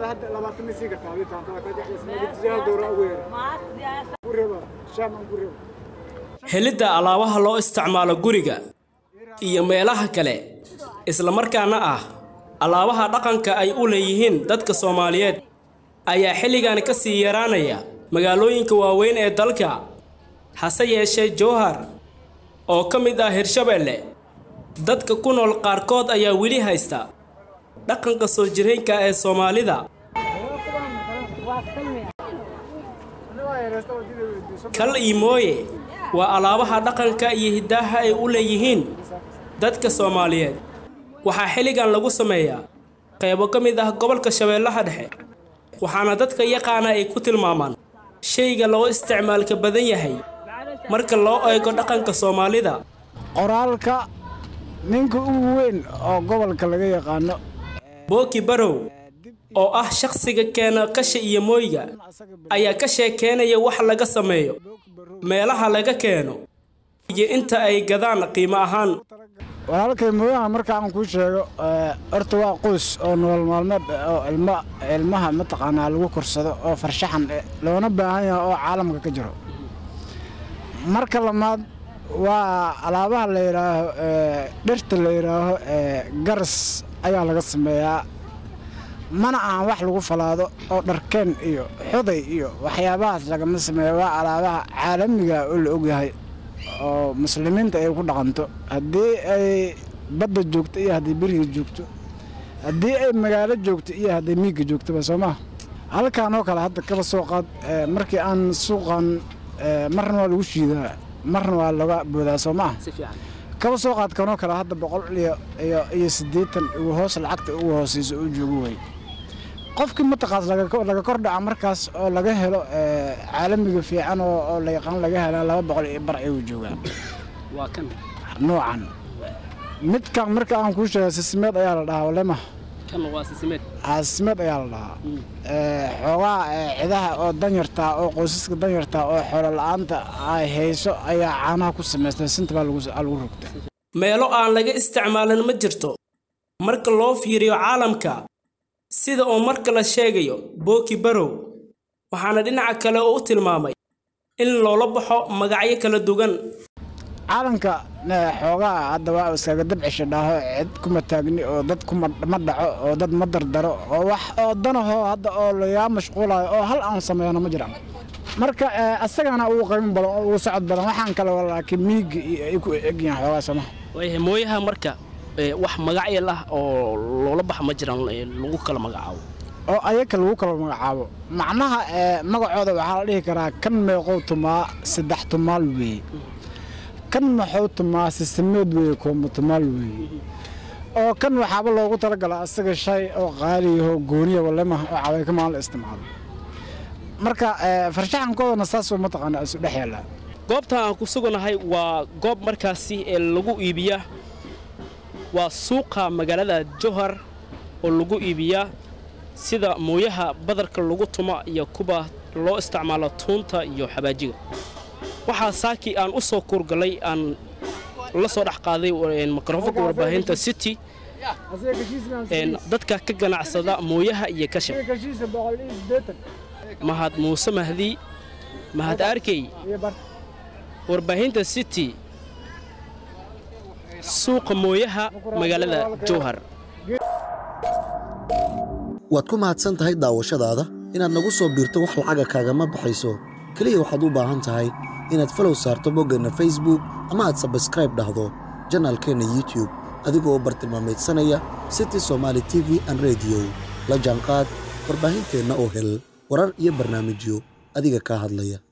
helidda alaabaha loo isticmaalo guriga iyo meelaha kale islamarkaana ah alaabaha dhaqanka ay u leeyihiin dadka soomaaliyeed ayaa xilligan ka sii yaraanaya magaalooyinka waaweyn ee dalka hase yeeshee jowhar oo ka mid ah hirshabeelle dadka ku nool qaarkood ayaa weli haysta dhaqanka soo jireenka ee soomaalida kal iyo mooye waa alaabaha dhaqanka iyo hiddaaha ay u leeyihiin dadka soomaaliyeed waxaa xilligan lagu sameeyaa qaybo ka mid ah gobolka shabeellaha dhexe waxaana dadka yaqaana ay ku tilmaamaan shayga loo isticmaalka badan yahay marka loo eego dhaqanka soomaalida qoraalka ninka ugu weyn oo gobolka laga yaqaano booki barow oo ah shakhsiga keena kasha iyo mooyga ayaa ka sheekeynaya wax laga sameeyo meelaha laga keeno iyo inta ay gadaan qiimo ahaan walaalkay mooyaha marka aan kuu sheego horta waa qoys oo nolol maalmeed oo ilma ilmaha mataqaanaa lagu korsado oo farshaxan loona baahan yahay oo caalamka ka jiro marka lamaad waa alaabaha la yidhaaho dhirta la yidhaaho garas ayaa laga sameeyaa mana ahan wax lagu falaado oo dharkeen iyo xuday iyo waxyaabahaas lagama sameeyo waa alaabaha caalamiga oo la ogyahay oo muslimiinta ay ku dhaqanto haddii ay badda joogto iyo haddii beriga joogto haddii ay magaalo joogto iyo hadday miigga joogtoba soo maha halkan oo kale hadda kaba soo qaad markii aan suuqan marna waa lagu shiidaa marna waa laga boodaa soo maaha kaba soo qaad kanoo kale hadda boqol iyo iyo iyo siddeetan ugu hoos lacagta ugu hooseysa uu joogo way qofkii mataqaas laga kor dhaca markaas oo laga helo caalamiga fiican oo la yaqaan laga hela laba boqol iyo bar ayuu joogaa waa kan noocan midkan marka aan kuu sheega sisimeed ayaa la dhahaa walema kan waa sisimeed sisimeed ayaa la dhahaa xoogaa cidaha oo danyartaa oo qoysaska danyartaa oo xoolo la-aanta ay hayso ayaa caanaha ku samaystay sinta baa lagu rogta meelo aan laga isticmaalin ma jirto marka loo fiiriyo caalamka sida uu marka la sheegayo booki barow waxaana dhinaca kale oo u tilmaamay in loola baxo magacyo kala duwan caalamka xoogaa hadda waa iskaga dabcisha dhaaho cid kuma taagni oo dad kuma dhaco oo dad ma dardaro oo wax oo danahoo hadda oo lagaa mashquulayo oo hal aan sameeyano ma jiraan marka asagana ugu qiimo badan oo ugu socod badan waxaan kale laakiin miiga ay ku egyihiin xoogaa somaha waayahay mooyaha marka wax magacyo lah oo loola baxa ma jiraan lagu kala magacaabo oo ayaga lagu kala magacaabo macnaha magacooda waxaa la dhihi karaa kan meeqow tumaa saddex tumaal weeye kan maxuu tumaa sisameed weeye koombo tumaal weeye oo kan waxaaba loogu talagalaa asaga shay oo qaaliyaho gooniya walemaha oo cabayka maan la isticmaalo marka farshaxankoodana saasoo mataqaana isu dhex yaallaa goobtan aan ku suganahay waa goob markaasi ee lagu iibiyaa waa suuqa magaalada jowhar oo lagu iibiyaa sida mooyaha badarka lagu tumo iyo kuwa loo isticmaalo tuunta iyo xabaajiga waxaa saakii aan u soo kuurgalay aan la soo dhex qaaday mikrofonka warbaahinta city dadka ka ganacsada mooyaha iyo kashab mahad muuse mahdi mahad arkey warbaahinta city suuqa mooyaha magaalada jowhar waad ku mahadsan tahay daawashadaada inaad nagu soo biirto wax lacaga kaagama baxayso keliya waxaad u baahan tahay inaad falow saarto boggeenna facebook ama aad sabskraib dhahdo janaalkeenna youtube adigoo bartilmaamaydsanaya city somaali t v an rediyo la jaanqaad warbaahinteenna oo hel warar iyo barnaamijyo adiga kaa hadlaya